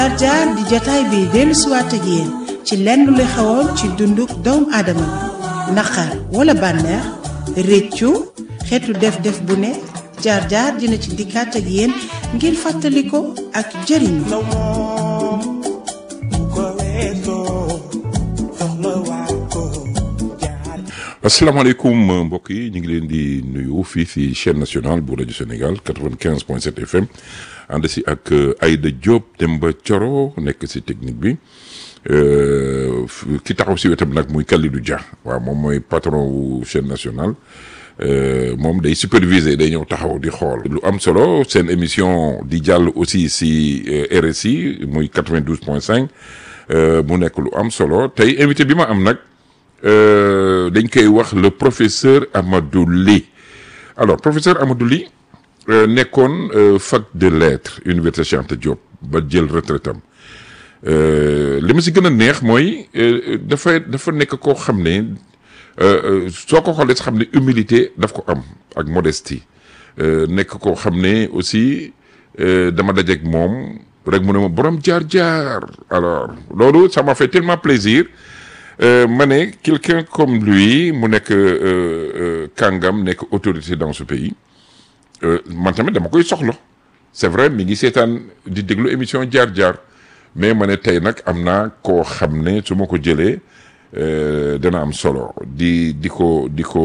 jaar jaar di jataay bi dellu siwaat ak yéen ci lenn lu xewoon ci dunduk doomu aadama bi naqar wala bànneex réccu xeetu def-def bu ne jaar jaar dina ci dikkaat ak yéen ngir fàttali ko ak jëriñu asalaamaaleykum mbokk yi ñu ngi leen di nuyu fii si chaîne nationale bu rajo Sénégal 95 point 7 FM ànd si ak Aïda Diop Demba Thioro nekk si technique bi ki taxaw si wetam nag muy Kalidou Dia waaw moom mooy patron wu chaîne nationale moom day superviser day ñëw taxaw di xool. lu am solo seen émission di jàll aussi si RSI muy 92 point 5 mu nekk lu am solo tey invité bi ma am nag. dañ koy wax le professeur Amadou Ly alors professeur Amadou Ly nekkoon fac de lettres université Cheikh Anta Diop ba jël retraite am li ma si gën a neex mooy dafa dafa nekk koo xam ne soo ko xoolee xam ne humilité daf ko am ak modestie nekk koo xam ne aussi dama dajeek moom rek mu ne ma borom jaar-jaar alors loolu ça m'a fait tellement plaisir ma ne quelqu'un comme lui mu nekk kàngam nekk autorité dans ce pays man tamit dama koy soxla c'est vrai mi ngi seetaan di déglu émission jaar-jaar mais ma ne tey nag am naa koo xam ne su ma ko jëlee dana am solo di di ko di ko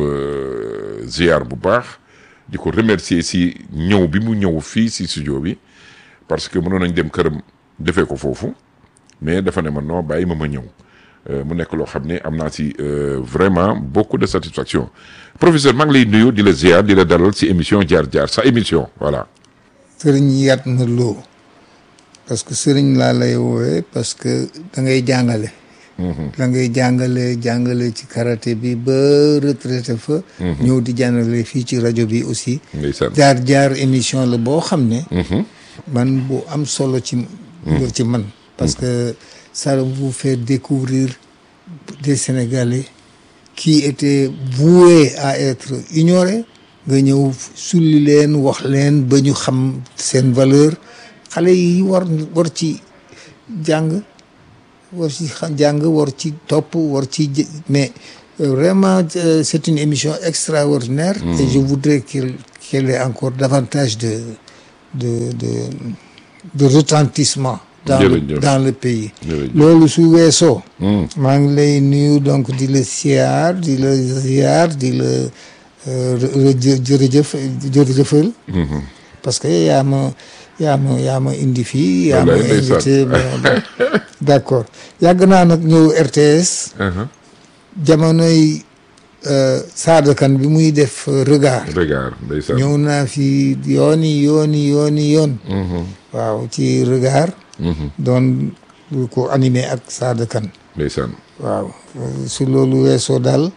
ziar bu baax di ko remercier si ñëw bi mu ñëw fii si studio bi parce que mënoon nañ dem këram defee ko foofu mais dafa ne ma non bàyyi ma ma ñëw mu nekk loo xam ne am naa si vraiment beaucoup de satisfaction professeur maa ngi lay nuyu di la ziar di la dalal si émission jaar jaar sa émission voilà. sëriñ yaat na loo parce que sëriñ laa lay woowee parce que da ngay jàngale. da ngay jàngale jàngale ci karaté bi ba retraité fa. ñëw di jàngale fii ci rajo bi aussi. jaar jaar émission la boo xam ne. man bu am solo ci. ci man parce que. ça vous fait découvrir des Sénégalais qui étaient voués à être ignorés nga ñëw sulli leen wax leen ba ñu xam seen valeur xale yi war war ci jàng war ci jàng war ci topp war ci mais vraiment c'est une émission extraordinaire et je voudrais qu'elle qu'elle ait encore davantage de de de de retentissement dans le dans le pays. loolu su weesoo. maa ngi lay nuyu donc di la siyaar di la ziar di la jërëjëf jërëjëfal. parce que yaa ma yaa ma yaa ma indi fii. yaa ma invité d' accord yàgg naa nag ñëw RTS. jamonoy Sada Kane bi muy def regard. regard ndeysaan ñëw naa fi yooni yooni yooni yoon. waaw ci regard. doon ko animé ak Sada Kane ndeysaan waaw su loolu weesoo daal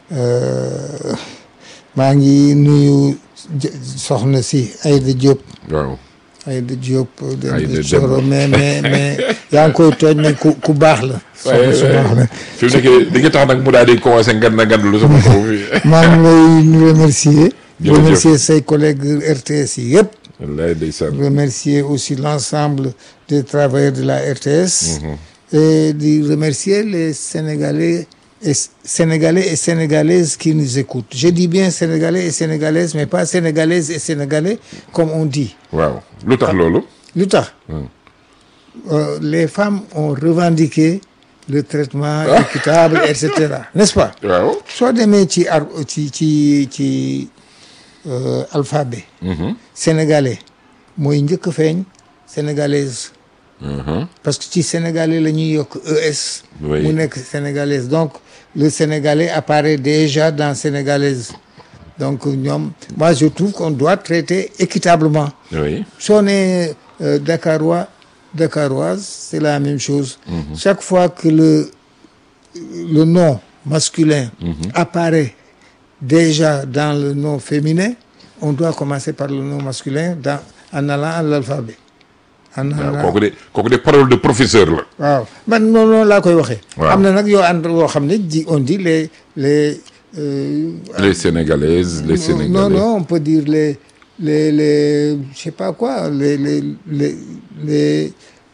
maa ngi nuyu soxna si Aïda Diop waaw Aïda Diop Aïda Thioro mais mais mais yaa ngi koy tooñ ne ku ku baax la soxna su baax la fi mu nekk di nga tax nag mu daal di commencé ngan na ngan lu sama kaw fi maa ngi lay remercier remercier say collègues RTS yi yëpp wallaay ndeysaan remercier aussi l'ensemble des travailleurs de la RTS et de remercier les Sénégalais et Sénégalais et Sénégalaises qui nous écoutent je dis bien Sénégalais et Sénégalaises mais pas Sénégalaises et Sénégalais comme on dit waaw lu tax loolu lu tax les femmes ont revendiqué le traitement équitable et cetera n'est-ce pas waaw soo demee ci ar ci ci ci alphabet sénégalais mooy njëkk a feeñ sénégalaise parce que ci sénégalais la ñuy yokk ES mu nekk sénégalaise donc le sénégalais apparaît déjà dans sénégalaise donc ñoom moi je trouve qu'on doit traiter équitablement oui soo nee dakarois dakaroise c'est la même chose chaque fois que le le nom masculin apparaît déjà dans le nom féminin on doit commencer par le nom masculin dans en allant à l'alphabet en waaw allant kooku de kooku de parole de professeur la waaw man noonu noonu laa koy waxee Waaw. am na nag yoo ànd yoo xam ne di on dit les les euh, les sénégalaises les sénégalais non non on peut dire les les les je sais pas quoi les les les les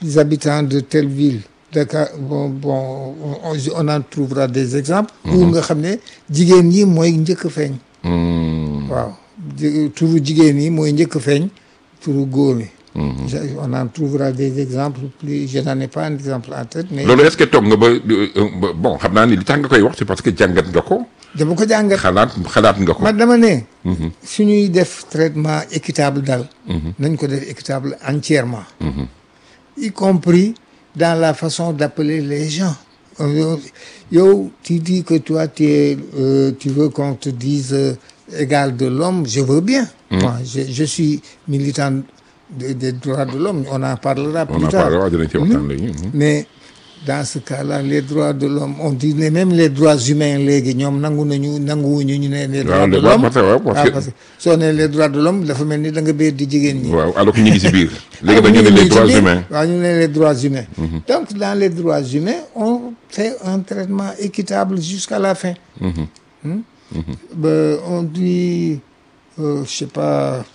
les habitants de telle ville Dakar bon bon on, on en trouvera des exemples où nga xam ne jigéen ñi mooy njëkk a feeñ Hmm. waaw ji- turu jigéen ñi mooy njëkk a feeñ turu góor ñi on en trouvera des exemples plus je n'en ai pas un exemple en tête mais loolu est-ce que toog nga ba ba- bon xam naa ni li tax nga koy wax c'est parce que jàngat nga ko dama ko jàngat xalaat xalaat nga ko. man dama ne suñuy def traitement équitable daal nañ ko def équitable entièrement y compris dans la façon d'appeler les gens Euh, yow tu dis que toi tu es euh, tu veux qu'on te dise euh, égal de l'homme je veux bien moi je, je suis militant de- des droits de l'homme on en parlera on plus en tard parlera dinañ ci waxtaan léegi. Mhm. mais dans ce cas-là les droits de l'homme on dit ne même les droits humains léegi ñoom nangu nañu nanguwuñu ñu ne les droits de les- l'homme parce que- waaw, parce Ah, que- parce que soo ne les droits de l'homme dafa mel ni da nga béer di jigéen ñi waaw alors que ñu ngi si biir. léegi Ah, dañu ñu ne ngi les ci droits biir. humains. waaw ñu ne les droits humains donc dans les droits humains on fait un traitement équitable jusqu'à la fin Hmm? Ben, on dit euh, je sais pas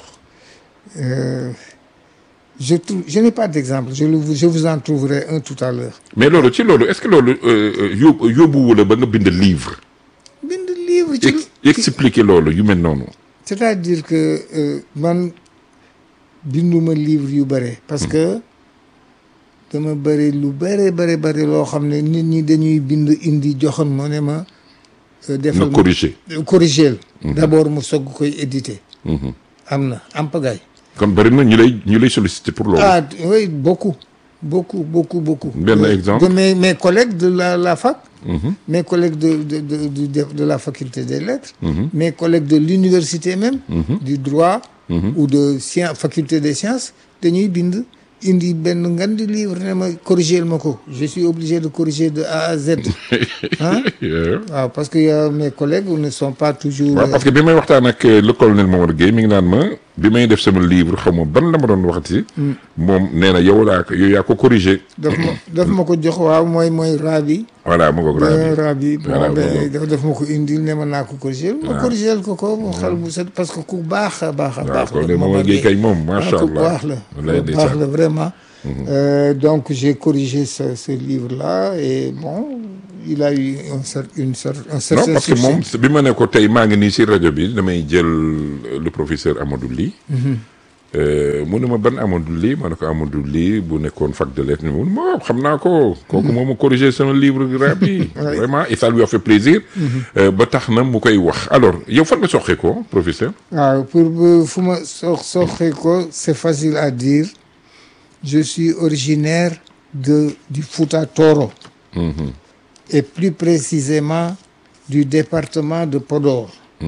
euh, je trouve je n'ai pas d'exemple je, le- je vous en trouverai un tout à l'heure mais loolu ci loolu est-ce que loolu euh, yóbbu yóbbuwu la ba nga bind livre. bind livre ci ex expliquer loolu yu mel noonu. c'est-à-dire que euh, man binduma livre yu bare parce que dama bëri lu bare bare bare loo xam ne nit ñi dañuy bind indi joxoon ma ne ma euh, nga defal ma corriger. corriger d'abord mu soog koy éditer am na am pagaille kon bari na ñu lay ñu lay solliciter pour loolu. ah oui beaucoup beaucoup beaucoup beaucoup Benn De- exemple. de mes mes collègues de la la fac mes collègues de de de de, de, de la faculté des lettres mes collègues de l'université même du droit ou de sciences faculté des sciences dañuy bind indi benn ngan di livre ne ma corriger ma ko je suis obligé de corriger de A à Z ah Yeah. waaw parce que euh, mes collègues ne sont pas toujours waaw parce que bi may waxtaan ak euh, le colonel Mamadou Guèye mi ngi naan ma bi may def sama livre xaw ma ban la ma doon waxati. moom nee na yow laa ko yow yaa ko corriger. daf ma daf ma ko jox waaw mooy mooy rabi voilà mu ngoog ben rabi. rabi Voilà, bon ben voilà. daf daf ma ko indil ne ma naa ko corriger ma corriger ko ko mu xel bu set parce que ku baax a baax a waaw baax colonel Mamadou Guèye kay moom macha ku allah. baax la wallaay ku baax ndeysaan. la vraiment Euh, donc j'ai corrigé ce, ce livre-là et bon il a eu un cer une cer un non certain parce que succès. moom bi ma ne ko tey maa ngi nii si rajo bi damay jël euh, le professeur Amadou Ly. Euh, mu ne ma ban Amadou Ly ma ne ko Amadou Ly bu nekkoon fac de lettres mu ne ma xam naa ko. kooku moom ma corrigé sama livre rap yi. vraiment et ça lui a fait plaisir. Euh, ba tax na mu koy wax alors yow fan nga soxee ko professeur. waaw pour bu fu ma sox soxee ko c'est facile à dire je suis originaire de du Fouta Toro et plus précisément du département de Podor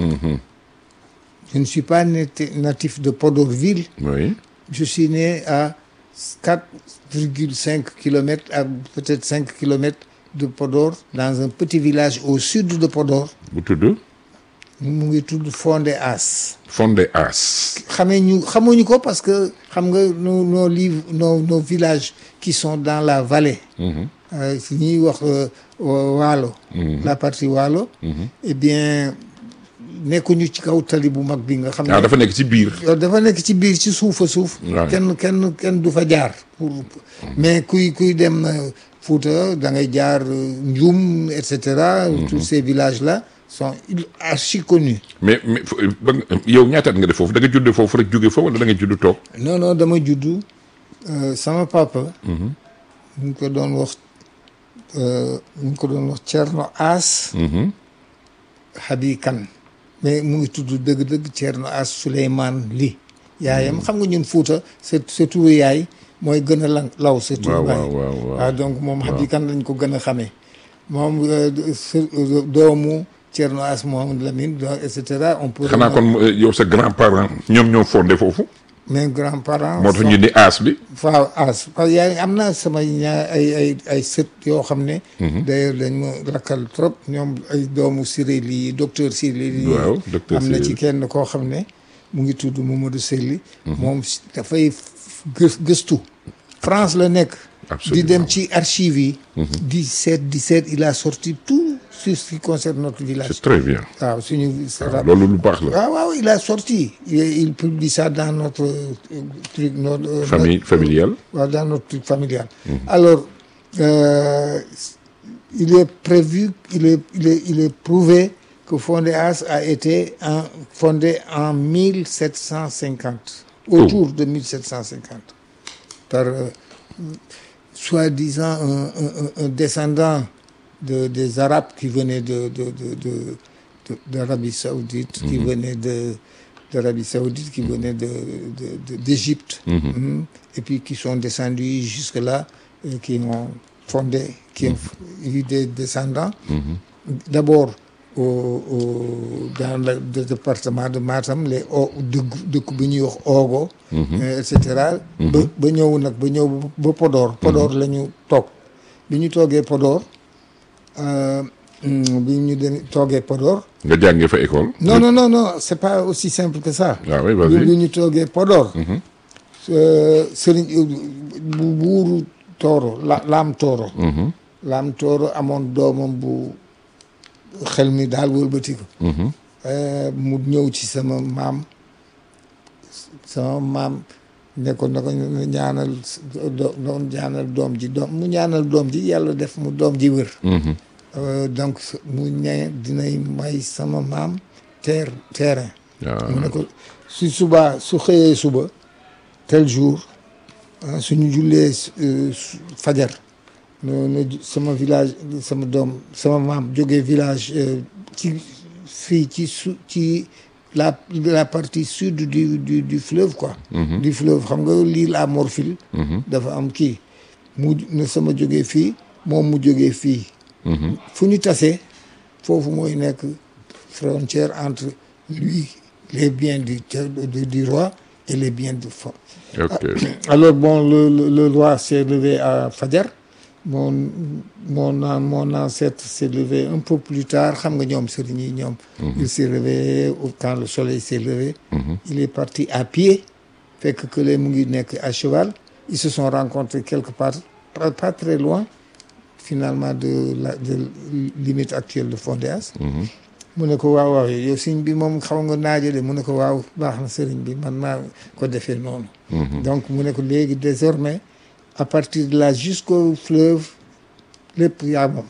je ne suis pas nati- natif de Podorville oui. je suis né à 4,5 kilomètres à peut-être 5 kilomètres de Podor dans un petit village au sud de Podor bu tudd mu ngi tudd Fondé As Fondé As. xamee ñu xamuñu ko parce que xam nga nos nos livres nos nos villages qui sont dans la vallée euh, si ñuy wax euh, Waalo la partie Waalo eh bien nekkuñu ci kaw tali bu mag bi nga xam ah ne dafa nekk ci biir. yow dafa nekk ci biir ci suufa suuf Ouais. kenn kenn kenn du fa jaar pour mais kuy kuy dem euh, Fouta da ngay jaar euh, Ndioum et cetera tous ces villages là sont archi connus mais mais fo- ba nga- yow ñaataat nga def foofu da nga judd foofu rek jóge fa wala da nga judd toog. non non dama juddu euh, sama papa ñu ngi ko doon wax euh, ñu ngi ko doon wax Thierno As Habi Kane mais mu ngi tudd dëgg-dëgg Thierno As Souleymane Ly yaayam xam nga ñun Fuuta c'est c'est turu yaay mooy gën a lan law c'est turu waaw baay waaw waaw waaw. waaw donc moom Habi Kane lañ ko gën a xamee moom euh, s- doomu Thierno As Mohamed Lamine donc et cetera on peut xanaa kon euh, yow sa grand parent ñoom ñoo fondé foofu. mes grands-parents moo tax sont- ñu ni As bi. waaw as parce que yaa am naa sama ñaar ay ay ay sët yoo xam ne d'ailleurs dañ ma lakkal trop ñoom ay doomu Siré lii docteur Siré lii Waaw, docteur am na Siré ci Ly. kenn koo xam ne mu ngi tudd Mamadou Selli moom si- dafay gës gëstu France la nekk di Absolument. dem ci archives yi di seet di seet il a sorti tout sur ce qui concerne notre village c'est très bien waaw suñu waaw loolu lu baax la waaw waaw il a sorti il, il publie ça dans notre euh, truc notre euh, famille familiale waaw dans notre truc familial alors euh, il est prévu il est il est il est prouvé que Fondéas a été en, fondé en 1750 autour de 1750 par euh, soi-disant un, un, un- un descendant de, des Arabes qui venaient de, de, de, de- de- d'Arabie Saoudite, qui venaient de d'Arabie Saoudite, qui venaient de, de- de- d'Égypte, Mhm. et puis qui sont descendus jusque-là, et qui ont fondé, qui ont eu des descendants. D'abord, au, au- dans le, le département de Matam, les o dëkk dëkk bu ñuy wax Ogo. et cetera. ba ba ñëw nag ba ñëw ba Podor. Podor la ñu toog bi ñu toogee Podor euh, mm, bi ñu dem toogee Podor. nga jàngee fa école non non non non c'est pas aussi simple que ça. ah oui bi vas-y ñu toogee Podor. euh, Sëriñ bu buuru Tooro la Laam Tooro. Laam Tooro amoon doomam bu xel mi daal wëlbati ko. Euh, mu ñëw ci sama maam sama maam ne ko na ko ñaanal do doon ñaanal doom ji doom mu ñaanal doom ji yàlla def mu doom ji wër. Euh, donc mu ñe dinay may sama maam terre terrain. waaw mu ne ko su subaa su xëyee suba tel jour ah, suñu jullee euh, su- fajar no na ju- sama village sama doom sama maam jógee village euh, ci fii ci su ci la la partie sud du du du fleuve quoi du fleuve xam nga l'île à Morphil dafa am kii mu ne sama jógee fii moom mu jógee fii fu ñu tasee foofu mooy nekk frontière entre lui les biens du du, du roi et les biens du fond ok alors bon le, le, le roi s'est levé à Fadjar mon mon an- mon ancêtre s'est levé un peu plus tard xam nga ñoom sëriñ yi ñoom il s'est réveillé au- quand le soleil s'est levé il est parti à pied fekk que les mu ngi nekk à cheval ils se sont rencontrés quelque part pas, pas très loin finalement de la de limite actuelle de Fondéas mu ne ko waaw waaw yow sëriñ bi moom xaw nga naajale mu ne ko waaw baax na sëriñ bi man maa ko defee noonu donc mu ne ko léegi désormais à partir de là jusqu'au fleuve lépp yaa moom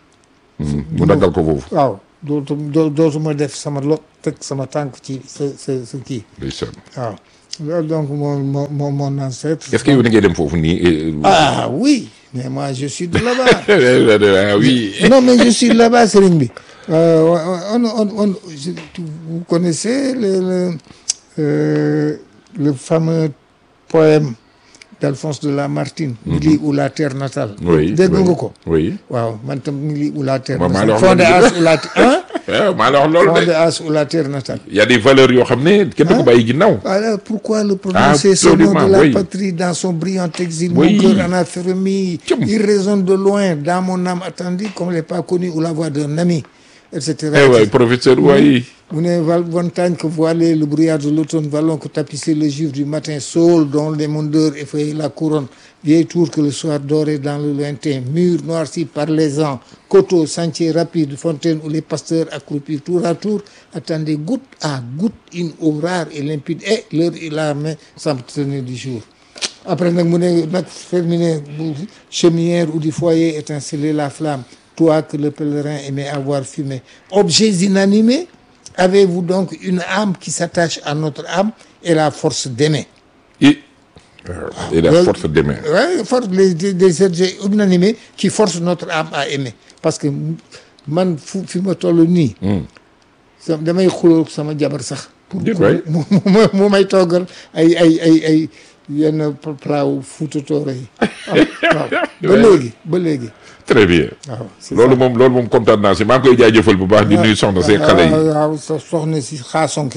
mu daggal ko foofu waaw dootu doo- dootuma def sama lot teg sama tànk ci sa sa sa kii ndeysaan waaw loolu donc mon mon mon mon ancêtre est-ce que yow da ngay dem foofu nii eh, ah oui mais moi je suis de là-bas ah oui non mais je suis là-bas Serigne bi Euh, on on on je- vous connaissez le le, euh, le fameux poème d'Alphonse de Lamartine Mili ou la terre natale oui dégg oui, nga ko oui waaw man tam Mili ou la terre Waaw, maa natale la wax Fondé As ou la hein ah maa la wax loolu Fondé de As ou la terre natale y a des valeurs yoo xam ne kenn du ko bàyyi ginnaaw alors pourquoi le prononcer ce nom Absolument, de la oui. patrie dans son brillant exil Oui. Mon cœur en a frémi Tchoum. Il résonne de loin dans mon âme attendue Comme l'est pas connu ou la voix d'un ami etc eh waay professeur waay Mu ne val montagne que voilait le brouillard de l'automne Vallon que tapissait le givre du matin Saule dont les mondeurs effeuillaient la couronne Vieille tour que le soir dorait dans le lointain Mur noirci par les ans Coteaux, sentiers rapides, fontaines Où les pasteurs accroupis tour à tour Attendaient goutte à goutte Une eau rare et limpide Et l'heure et la main semble tenir du jour après nag mu ne nag terminé bu chaumière ou du foyer étincelait la flamme toi que le pèlerin aimait avoir fumé objets inanimés avez-vous donc une âme qui s'attache à notre âme et la force d'aimer et et la Loolu- force d'aimer ouais, force les des, des objets inanimés qui forcent notre âme à aimer parce que man fu fi ma toll nii sa damay xuloo sama jabar sax pour Déet waay. mu mu mu may toggal ay ay ay ay yenn plat wu Fuuta Tooro yi waaw ba léegi ba léegi très bien waaw c'est loolu moom loolu moom kontaan naa si maa ngi koy jaajëfal bu baax di nuyu soxna see xale yi waaw waaw so- soxna si xaasonke la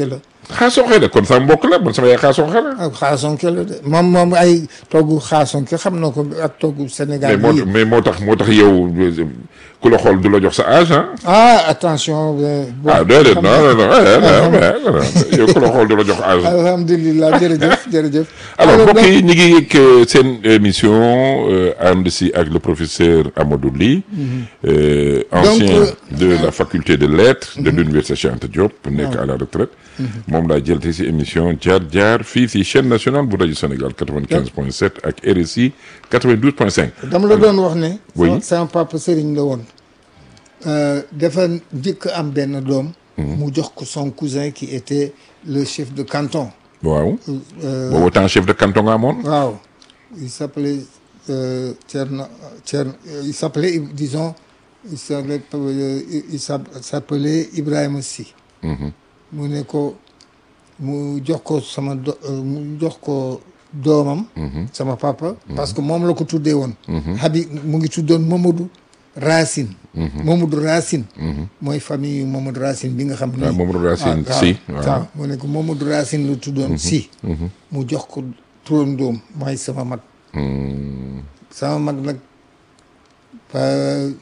xaasonxe la kon sama mbokk la man sama yaay xaasonxe la ak xaasonke la de moom moom ay togg xaasonke xam na ko ak togg Sénégal mais moo bii mais moo tax moo tax yow ku la xool du la jox sa âge ah ah attention euh, bon, ah déedéet xam non nga- non non eh, non mais, non, yow ku la xool du la jox âge alhamdulilah jërëjëf jërëjëf alors mbokk donc- yi ñu ngi yëg euh, seen émission euh, ànd si ak le professeur Amadou Ly euh, ancien euh, de la faculté de lettres de l'université Cheikh Anta Diop nekk à la retraite moom laa jël te si émission jaar jaar fii si chaîne nationale bu rajo Sénégal 95.7 ak RSI 92.5 dama la doon wax ne Oui. sama- sama papa sëriñ la woon Euh, dafa njëkk am benn doom mu jox ko son cousin qui était le chef de canton waaw Euh, boobu temps chef de canton nga amoon waaw il s'appelait euh, Thierno Thierno euh, il s'appelait disons il s'appelait euh, il s'app- s'appelait Ibrahima Sy mu ne ko mu jox ko sama do euh, mu jox ko doomam sama papa parce que moom la ko tuddee woon Habib mu ngi tuddoon Mamadou Racine Mamadou Racine mooy famille yu Mamadou Racine bi nga xam ne waaw Mamadou Racine waaw, Sy waaw waaw mu ne ko Mamadou Racine la tuddoon si mu jox ko turandoom mooy sama mag sama mag nag pa-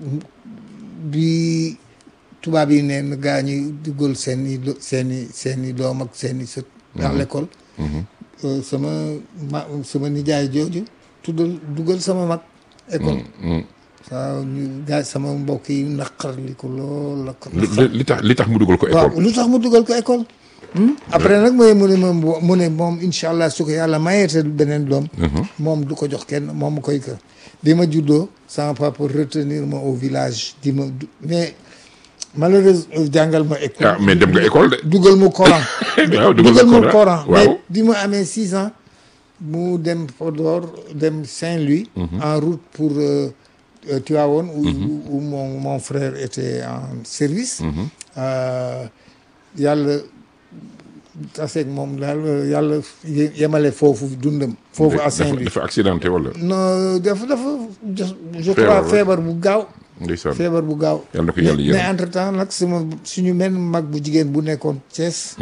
bi tubaab yi neen gaa ñi dugal seen i do- seen i seen i doom ak seen i sët dans l'école Euh, sama ma sama nijaay jooju tuddal dugal sama mag école waaw ñu gaa sama mbokk yi naqar li ko lool la ko li li tax li tax mu dugal ko waaw école lu tax mu dugal ko école après nag mooy mu ne ma mu ne moom incha allah su ko yàlla mayeete beneen doom moom du ko jox kenn moom mu koy kër bi ma juddoo sama papa retenir ma au village di ma du- mais malheureusement jàngal ma école ah mais dem nga école de dugal ma Coran waaw dugal ma Coran. Coran mais waaw bi ma amee six ans mu dem Podor dem Saint-Louis en route pour euh, euh, Tivaouane où, où, où mon, mon frère était en service Euh, yàlla taseeg moom daal yàlla ye- yemale foofu dundam foofu à dafa Saint-Louis dafa accidenté wala non dafa dafa je je Feebar crois la. feebar bu gaaw ndeysaan feebar bu gaaw yàlla na ko mais yàlla mais yërëm entre temps nag sama suñu menn mag bu jigéen bu nekkoon Thiès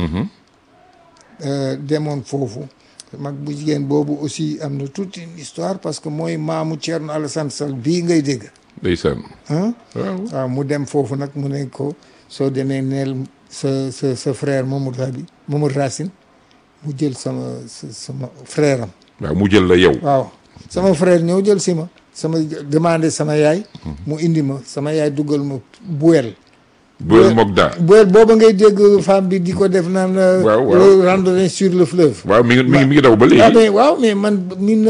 euh, demoon foofu mag bu jigéen boobu aussi am na toute une histoire parce que mooy maamu Thierno Alassane Sall bii ngay dégg ndeysaan ah waaw waaw mu dem foofu nag mu ne ko soo demee neel sa sa sa frère Mamadou Rabi Mamadou Racine mu jël sama sa sama frère am waaw mu jël la yow waaw sama frère ñëw jël si ma sama demandé sama yaay mu indi ma sama yaay dugal ma buwel boel mook daa buwel booba ngay dégg femme bi di ko def naan euh, Waaw, waaw. euh, randonnée sur le fleuve waaw mi ngi mi ngi mi ngi daw ba ah léegi mais waaw mais man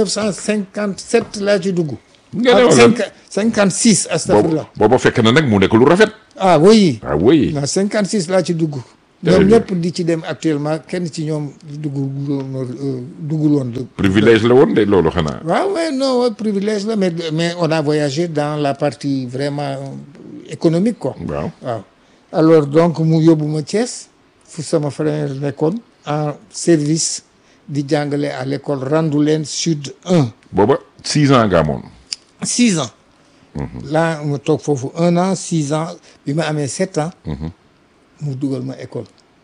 1957 laa ci dugg nga ne ak wala cinq- 56 boobu astafurlah booba fekk na nag mu nekk lu rafet ah oui ah oui non 56 laa ci dugg Très ñoom bien. ñëpp di ci dem actuellement kenn ci ñoom dugguloon dugguloon de privilège la woon de loolu xanaa waaw mais non ouais, privilège la mais mais on a voyagé dans la partie vraiment euh, économique quoi waaw waaw alors donc mu yóbbu ma Thiès fu sama frère nekkoon en service di jàngale à l'école Randoulène Sud 1 booba six ans nga amoon six ans là ma toog foofu un an six ans bi ma amee sept ans mu dugal ma école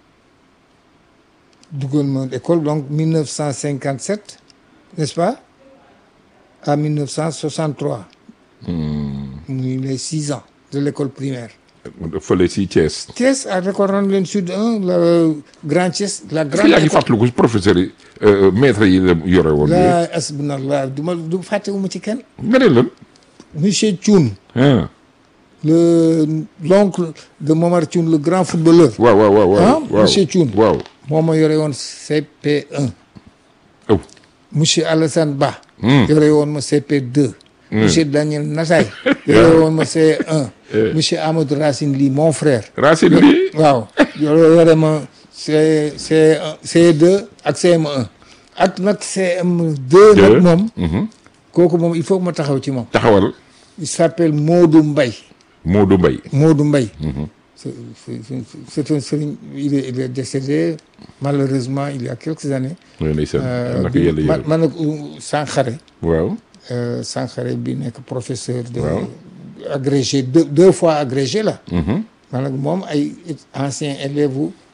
dugal ma école donc 1957 n'est-ce pas à 1963 muy les six ans de l'école primaire fële si Thiès Thiès à l'école Randoulène Sud 1 la Grand Thiès la est-ce que grande yaa ngi école fàttaliku professeur yi euh, maître yi la yore woon yooyu la asbunallah du ma du fàttewuma ci kenn nga ne lan monsieur Thioune ah le l'oncle de Momar Thioune le grand footballeur waaw waaw waaw Ah, waaw waaw monsieur Thioune. waaw moo ma yore woon CP1 oh monsieur Alassane Ba Hmm. yore woon ma CP2 monsieur Daniel Natay yore woon ma C1 monsieur Amadou Racine Ly mon frère Racine bi waaw yore yore ma C C C2 ak CM1 ak nag CM2 nag moom kooku moom il faut que ma taxaw ci moom taxawal il s'appelle Modou Mbaye Modou Mbaye Modou Mbaye c'est c'est- c'est- c'est un sëriñ il est il est décédé malheureusement il y a quelques années mooy ndeysaan yal na ko bi yàlla man yërëm man nag Sankhare waaw euh, Sankhare bi nekk professeur de Waaw. agrégé deux deux fois agrégé la man nag moom ay ancien élève u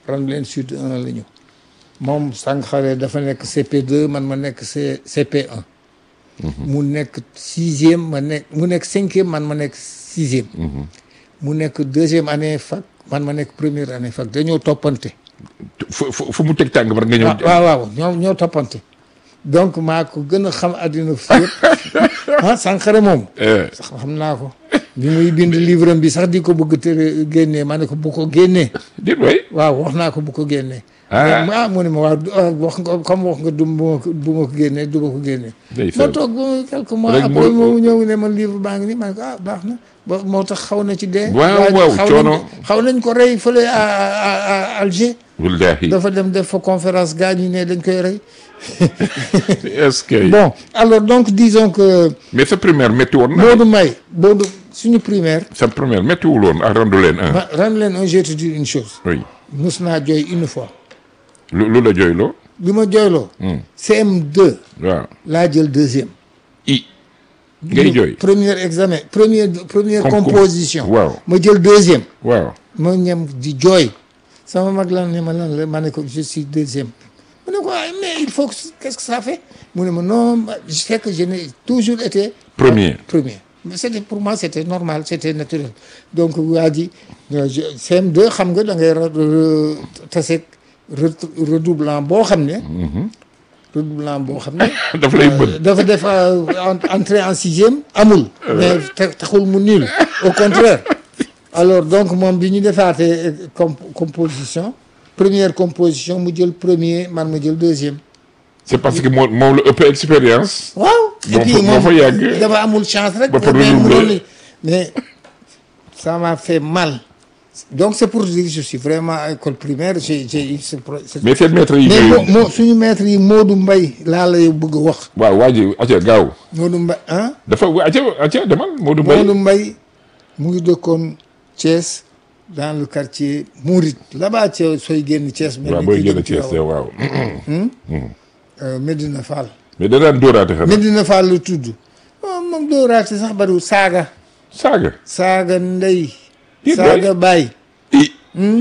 Randoulène Sud 1 la ñu moom Sankhare dafa nekk CP2 man ma nekk C CP1 mu nekk sixième ma nekk mu nekk cinquième man ma nekk sixième mu nekk deuxième année fac man ma nekk première année fac dañoo toppante fu fu fu mu teg tàng ba nga ñëw. waaw waaw ñoo ñoo toppante donc maa ko gën a xam àddina fi yëpp ah Sankhare moom Eh, sax xam naa ko bi muy bind livre bi sax di ko bëgg tere génnee ma ne ko bu ko génnee déet waay. waaw wax naa ko bu ko génnee Ah. ah mu ne ma waaw du- ah, wax nga comme wax nga du bu ma ko bu ma ko génnee du ma ko génnee Ndeysaan. ma toog ba quelques mois Rek après mu- moo ñëw ne ma livre baa ngi nii ma ne ko ah baax na ba moo tax xaw na ci dee Waaw, waaye waaw, xaw coono. nañ ko- xaw nañ ko rey fële à à à Alger wallaahi. dafa dem def fa conférence gars ñi ne dañ koy rey est-ce que. bon alors donc disons que mais sa primaire métti woon na. Modou May Modou suñu primaire sa primaire méttiwul woon ak Randoulène un. ma ren leen un je vais te dire une chose oui mus naa jooy une fois lu lu la jooyloo. bi ma jooyloo CM2 waaw. laa jël deuxième i. ngay jooy. premier examen première première Concours. composition Waaw. ma jël deuxième waaw. ma ñem di jooy sama mag lan ne ma lan la ma ne ko je suis deuxième mu ne ko ah mais il faut que qu'est-ce que ça fait mu ne ma non ma- je sais que je n'ai toujours été Premier. premier mais c'était pour moi c'était normal c'était naturel donc waa ji euh, je- CM2 xam nga da ngay ra- re- taseeg re- redoublant boo xam ne redoublant boo xam ne daf lay mën. dafa def euh, en- entrée en sixième amul mais te- taxul mu nul au contraire alors donc moom bi ñu defaatee com composition première composition mu jël premier man ma jël deuxième c'est parce que moom moom la ëpp expérience. waaw et Moo puis fa- moo moom fa yàgg. dafa amul chance rek Ba pare mais renouvelé. mënoon ni- mais ça m'a fait mal donc c'est pour dire que je suis vraiment à école primaire j'ai j'ai eu ce pro- ce- mais seen maître yi. mais ñooy- moo moo suñu maître yi Modou Mbaye laa lay bëgg a wax waaw waa ji aca gaaw. Modou Mbaye ah dafa waa aca aca demal Modou Mbaye. Modou Mbaye mu ngi dëkkoon Thiès dans le quartier Mouride là-bas Thiès sooy génn Thiès mel waaw ni booy kuy génn dem Thiès Tivaouane. waaw. Euh, Medina Fall mais da daan dóoraate xanaa. Medina Fall la tudd oh, moom dooraate sax bariwul saaga saaga. saaga ndey Déet saaga baay i.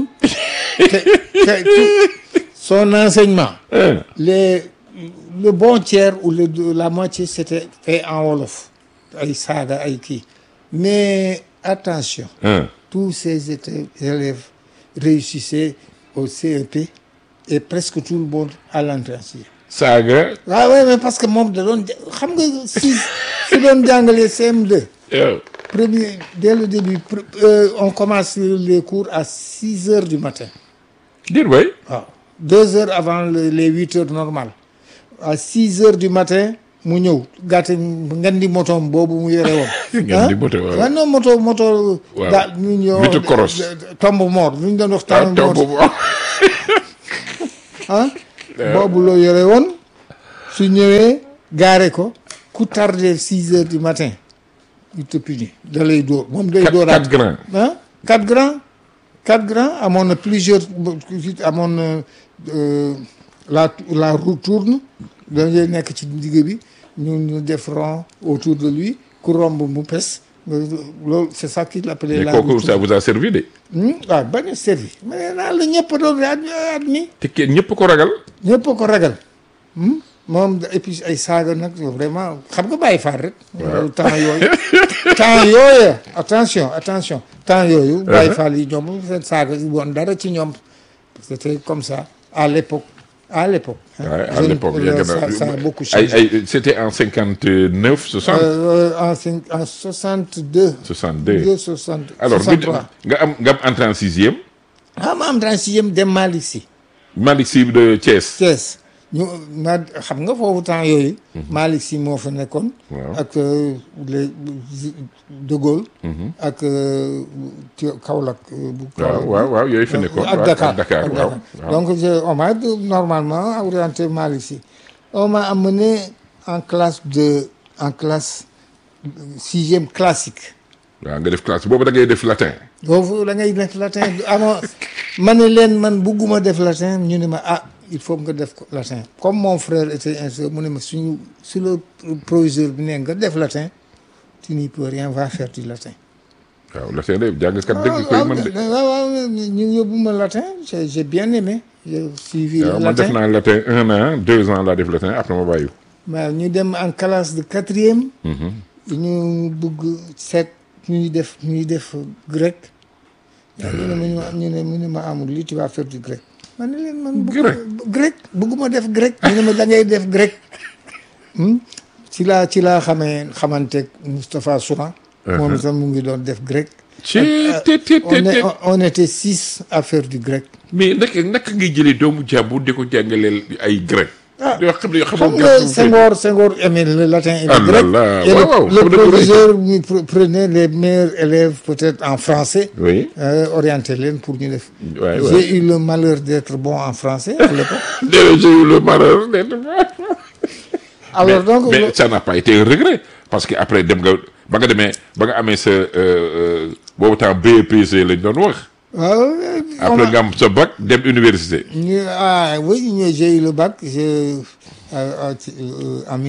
te te tout son enseignement eh, les le bon tiers ou le la moitié c'était fait en wolof ay saaga ay kii mais attention eh. tous ces étaient élèves réussissaient au CEP et presque tout le monde à l'entrée en sixième saaga. waaw ouais, mais parce que moom da doon ja- xam nga si su doon jàngalee CM2 eh, premier dès le début pr- euh, on commence les cours à six heures du matin déet waay. waaw deux heures avant le- les huit heures normales à six heures du matin mu ñëw gàtte ngan di motoom boobu mu yore woon Ngan di moto, waaw. waaw non moto moto Waaw. daa ñu ñëw Moto Coros. tombe mort lu ñu doon wax ah tombe taw mort boobu ah boobu loo yore woon su ñëwee gaare ko ku tardé six heures du matin il te punit da lay dóor moom day quatre dóoraat quatre grands. ah quatre grands quatre grands amoon na plusieurs amoon na euh, la la roue tourne dañuy nekk ci digg bi ñu ñu def rond autour de lui ku romb mu pes loolu c'est ça qu'il appelait mais la roue kooku ça tourne vous a servi de. waaw bañ a servi mais naa la ñëpp doon ad admis te kenn ñëpp ko ragal. ñëpp ko ragal hmm? moom et puis ay saaga nag vraiment xam nga bàyyi faar rek temps yooyu temps yooyu attention attention temps yooyu bàyyi faar yi ñoom seen saaga yi woon dara ci ñoom c'était comme ça à l'époque à l'époque hein. Ouais, à Je- l'époque euh, yàgg na ça, ça a beaucoup ay changé ay c'était en cinquante neuf soixante. Euh, en cinq- en 62 soixante deux. 2 60 alors nga 63 nga am nga am entrée en sixième. ah ma am dans sixième dem Malick Sy Malick Sy de Thiès. Thiès ñu ma xam nga foofu temps yooyu Malick Sy moo fa nekkoon Waaw. ak euh, les de Gaulle ak euh, ci Kaolack euh, bu waaw Kaolack waaw waaw yooyu fi nekkoon. ak waaw, Dakar Dakar ak waaw. Dakar. waaw. donc je- on m'a de- normalement orienté Malick Sy on m'a amené en classe de en classe sixième classique waaw nga def classe boobu da ngay def latin. boobu da ngay def latin amoo ma ne leen man bugguma def latin ñu ne ma ah il faut nga def ko latin comme mon frère était instituteur mu ne ma suñu su le proviseur bi ne nga def latin tu n'y peux rien va faire du latin waaw latin de jàngkat dëgg koy mën de. waaw waaw ñu yóbbu ma latin j'ai j'ai bien aimé j'ai suivi waaw man def latin naa latin un an deux ans laa def latin après ma bàyyi. waaw ñu dem en classe de quatrième ñu bëgg seet ñuy def ñuy def grec waaw ñu ne ma ñu ñu ne mu ne ma amul lii tu vas faire du grec ma ne leen man bëgg- Grec? grec bëgguma def grec ñu ne ma da ngay def grec Hmm? ci laa ci laa xamee xamanteeg Moustapha Souran moom itam mu ngi doon def grec ci te te te on, est, te. on, on était six à faire du grec mais naka naka ngay jëlee doomu jàmbur di ko jàngaleel ay grec. Ah, yoo xam ne yoo xam xamoo nga grec. Senghor Senghor aimait le latin et Ah le là grec là, et waaw, le, waaw, le xam nga ko proviseur ñu pre- prenait les meilleurs élèves peut-être en français oui. euh, orienté leen pour ñu def Ouais, j'ai ouais. eu le malheur d'être bon en français à l'époque Déedéet, j'ai eu le malheur d'être alors mais, donc mais le- ça n'a pas été un regret parce que après dem nga ba nga demee ba nga amee sa euh, euh, boobu temps BEPC lañ doon wax. waaw, après on a- nga am sa bac dem université. ñu- ah oui ñu- j'ai eu le bac j'ai euh, euh, en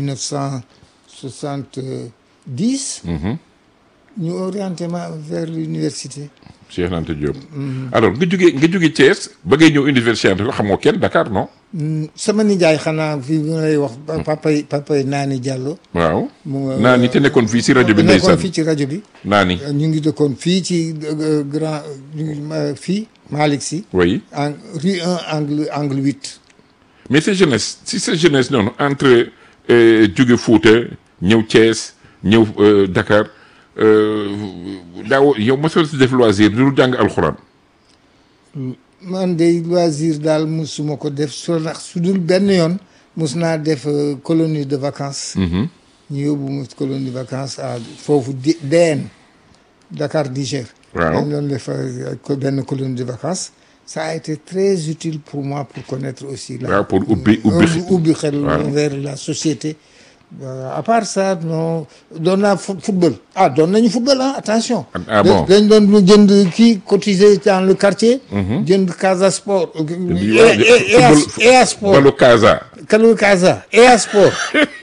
1970 ñu orienté ma vers l'université Cheikh Anta Diop. alors nga jógee nga jógee Thiès ba ngay ñëw université Anta Diop xamoo kenn Dakar non. Mm, sama nijaay xanaa fii bi ma lay wax papay papay Naani Diallo waaw. mu naa ni te nekkoon fii si rajo bi nekkoon ndeysaan fii ci rajo bi naa ni ñu ngi dëkkoon fii ci euh, grand ñu ngi ma- fii Malick Sy oui en rue 1 angle angle 8 mais sa jeunesse si sa jeunesse noonu entre euh, jóge Fouta ñëw Thiès ñëw euh, Dakar euh, daaw yow mosoo si def loisir du jàng alxuraan. man de loisir daal musuma ko def su ndax su dul benn yoon mus naa def euh, colonie de vacances ñu yóbbu mu colonie de vacances à foofu di DN Dakar Niger Waaw. dañ doon def euh, ko benn colonie de vacances ça a été très utile pour moi pour connaître aussi la waaw pour ubbi ubbi ubbi ubbi xel Waaw. vers la société Euh, à part ça non doon naa fu- football ah doon nañu football ah attention Ah bon? dañ doon lu jënd kii cotiser dans le quartier jënd Casa Sport di- et et- et à- football- et à Sport Balu Casa. Kalu Casa et à Sport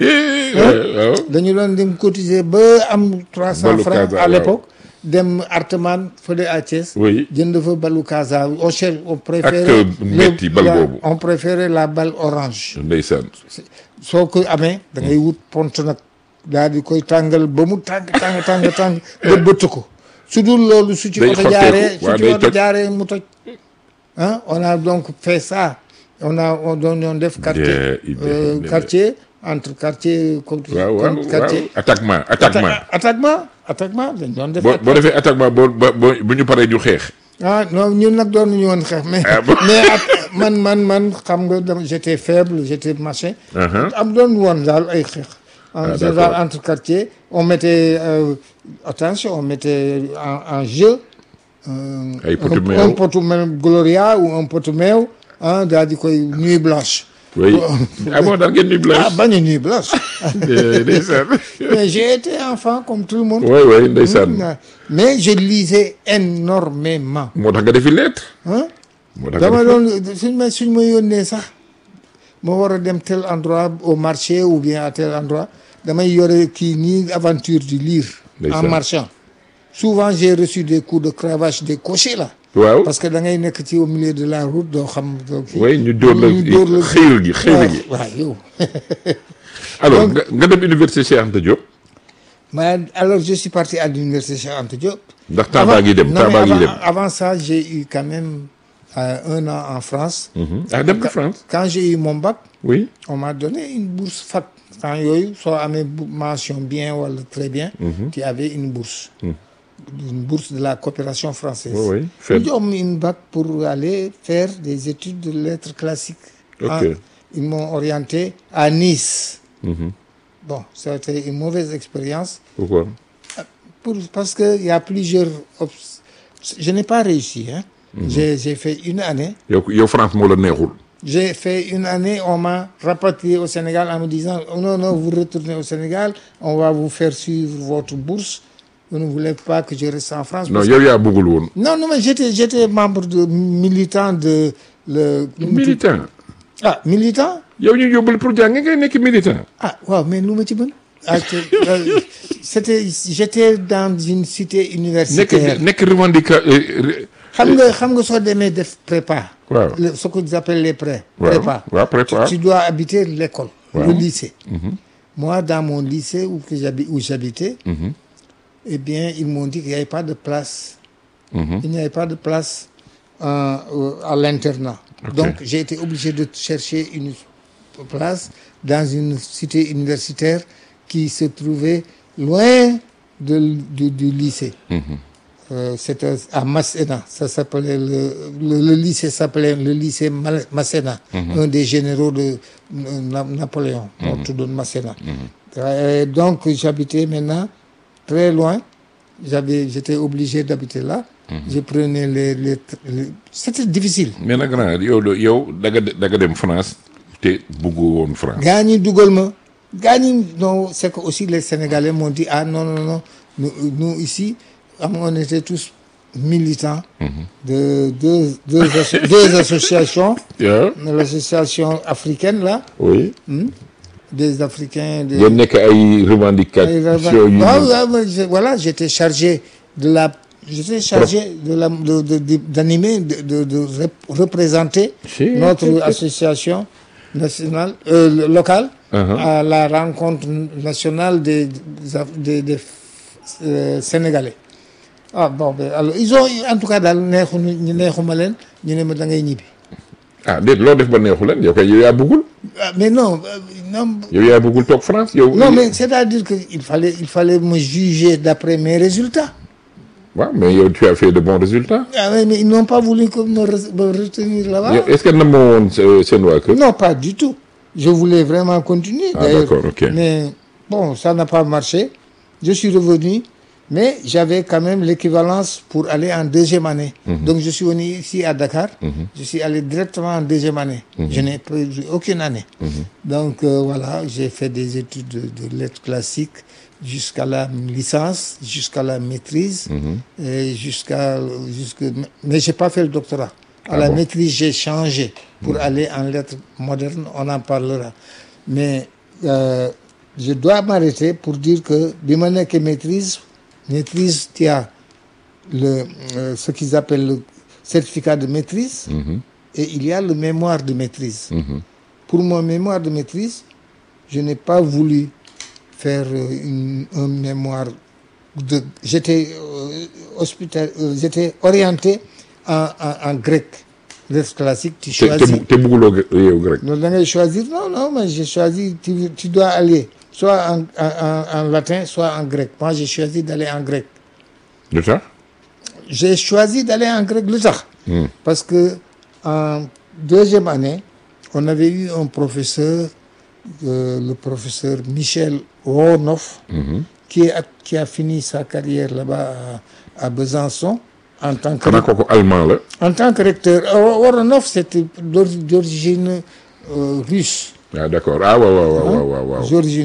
waaw dañu doon dem cotiser ba am trois cent Balu francs Casa, à waaw. l'époque dem Arteman fële à Thiès Oui. jënd fa balu Casa on cher on préférait euh, metti bal la- boobu. on préférait la balle orange ndeysaan. soo ko amee da ngay wut pont nag daal di koy tàngal ba mu tàng tàng tàng tàng ba bëtt ko su dul loolu su ci Day oto xotteeku, jaaree su waaw, ci day oto toj. jaaree mu toj ah on a donc fait ça on a on doon doon def quartier Des idées, euh, des- quartier entre quartier contre waaw waaw contre quartier waaw attaquement attaquement. Atta- attaquement attaquement dañ doon def boo boo defee attaquement boo ba boo bu ñu paree ñu xeex. ah non ñun nag doon nañu woon xeex mais Ah bon? mais at- man man man xam nga dama j'étais faible j'étais machin Uh-huh. am doon woon daal ay xeex en Ah, général d'accord. entre quartiers on mettait euh, attention on mettait en, en jeu euh, Ay potu un, meew. un potu meew Gloria ou un potu meew ah daal di koy nuit blanche oui ah bon daal ngeen nuyu ah blanche. bañ a nuit blanche ndeysaan. mais j'ai été enfant comme tout le monde oui oui ndeysaan. mais je lisais énormément moo tax nga defi lettre. hein moo tax nga dama defi doon suñ ma suñ ma yónnee sax ma war a dem tel endroit au marché ou bien à tel endroit damay yore kii nii aventure du lire Ndeysaan. en marchant souvent j'ai reçu des coups de cravache des cochers là waaw. parce que da ngay nekk ci au milieu de la route doo xam doo kii oui ñu dóor la ñu dóor la xëyal gi xëyal gi. waaw yow alors Donc- nga nga dem université Cheikh Anta Diop. mais alors je suis parti à l'université Cheikh Anta Diop ndax temps baa ngi dem non, temps mais baa ngi avant, dem. avant ça j'ai eu quand même euh, un an en France ah dem na France. quand j'ai eu mon bac oui. on m'a donné une bourse fac temps yooyu soo amee bu- mention bien wala très bien tu avais une bourse une bourse de la coopération française oui oui. Fed. ñu jox ma une bac pour aller faire des études de lettres classiques Ok. Ah, ils m'ont orienté à Nice bon c'était une mauvaise expérience pourquoi. pour, parce que il y a plusieurs obs- je n'ai pas réussi hein j'ai j'ai fait une année yow yow France moo la neexul. J'ai fait une année, on m'a rapatrié au Sénégal en me disant oh non, non, vous retournez au Sénégal, on va vous faire suivre votre bourse. Vous ne voulez pas que je reste en France. non parce yow yaa bëggul woon. que- non, non, mais j'étais, j'étais membre de militant de le. militant. Ah, militant yow ñu yóbbul pour jàng ngay nekk militant. Ah, waaw, mais lu ma ci mën ah, c'est- euh, c'était j'étais dans une cité nekk universitaire nekk revendica xam nga xam nga soo demee def prépa Waaw. le- ce que appellent les pré Waaw, prépa waaw, prépa. Tu, tu dois habiter l'école Waaw. le lycée moi dans mon lycée où que j'habi- où j'habitais eh bien ils m'ont dit qu'il n'y avait pas de place il n'y avait pas de place euh, euh, à l'internat Ok. donc j'ai été obligé de chercher une place dans une cité universitaire qui se trouvait loin de- du, du lycée euh, c'était à Masséna. Ça s'appelait le, le, le lycée s'appelait le lycée Mal- Masséna, un des généraux de euh, Na- Napoléon. On te donne Masséna. Euh, donc j'habitais maintenant très loin. J'avais, j'étais obligé d'habiter là. Je prenais les, les, les- c'était difficile. mais nag grand yow de yow da nga de- da nga dem France te bëggu woon France. gaa ñi dugal ma gaa ñi non c'est que aussi les Sénégalais m'ont dit ah non non non nous, nous ici am- on était tous militants de deux deux, asso- deux associations waaw l'association africaine là oui. des Africains des ngeen nekk ay revendications yu. Ah, ouais, ouais, je- voilà j'étais chargé de la j'étais chargé de la de de- de- d'animer de, de, de rep- représenter Si. notre association nationale euh, locale Uh-huh. à la rencontre nationale des des, des euh, Sénégalais ah bon ben alors ils ont en tout cas daal neexu ñu neexuma leen ñu ne ma da ngay ñibbi ah déet loo def ba neexu leen yow kay yow yaa bëggul ah, mais non euh, non yow yaa bëggul toog France yow. non mais c'est-à-dire que il fallait il fallait me juger d'après mes résultats waaw mais yow tu as fait de bons résultats. Ah ouais, mais ils n'ont pas voulu que me, re- me retenir là-bas. yow est-ce que nam ma woon sa- seen waa kër. Non, pas du tout. Je voulais vraiment continuer. Ah, d'ailleurs. d'accord, ok. Mais bon, ça n'a pas marché. Je suis revenu, mais j'avais quand même l'équivalence pour aller en deuxième année. Donc je suis venu ici à Dakar. Je suis allé directement en deuxième année. Je n'ai pris aucune année. Donc euh, voilà, j'ai fait des études de, de lettres classiques jusqu'à la licence, jusqu'à la maîtrise, et jusqu'à jusque mais j'ai pas fait le doctorat. À Ah la bon maîtrise, j'ai changé pour aller en lettres modernes, on en parlera. Mais euh, je dois m'arrêter pour dire que bi ma nekkee maîtrise, maîtrise, tu as le, euh, ce qu'ils appellent le certificat de maîtrise et il y a le mémoire de maîtrise. Pour mon mémoire de maîtrise, je n'ai pas voulu faire euh, une- un mémoire de j'étais euh, hospital euh, j'étais orienté en, en, en grec lettres classiques tu te te choisis bu- te bëgguloo yow rek. non da ngay choisir non non mais j'ai choisi tu, tu dois aller soit en, en, en, en latin soit en grec moi j'ai choisi d'aller en grec lu tax. j'ai choisi d'aller en grec lu tax parce que en deuxième année on avait eu un professeur euh, le professeur Michel Ronoff qui, a, qui a fini sa carrière là-bas à, à Besançon en tant que xanaa kooku allemand la. en tant que recteur euh, Ronoff c'était d'or- d'origine euh, russe ah d'accord ah waaw waaw waaw waaw waaw. d'origine